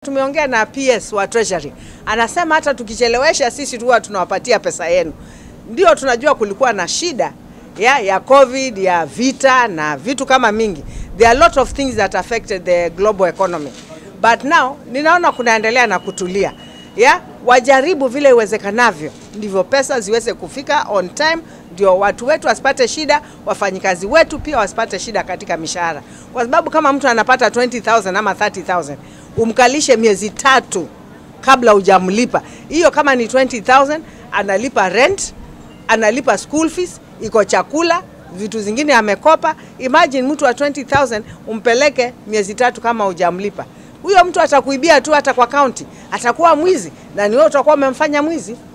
Tumeongea na PS wa Treasury, anasema hata tukichelewesha sisi tu huwa tunawapatia pesa yenu. Ndio tunajua kulikuwa na shida ya, ya COVID ya vita na vitu kama mingi. There are a lot of things that affected the global economy but now ninaona kunaendelea na kutulia ya wajaribu vile iwezekanavyo, ndivyo pesa ziweze kufika on time, ndio watu wetu wasipate shida, wafanyikazi wetu pia wasipate shida katika mishahara, kwa sababu kama mtu anapata 20000 ama 30000 umkalishe miezi tatu kabla hujamlipa, hiyo kama ni 20000 analipa rent, analipa school fees, iko chakula vitu zingine amekopa. Imagine mtu wa 20000 umpeleke miezi tatu kama hujamlipa, huyo mtu atakuibia tu, hata kwa kaunti atakuwa mwizi, na ni wewe utakuwa umemfanya mwizi.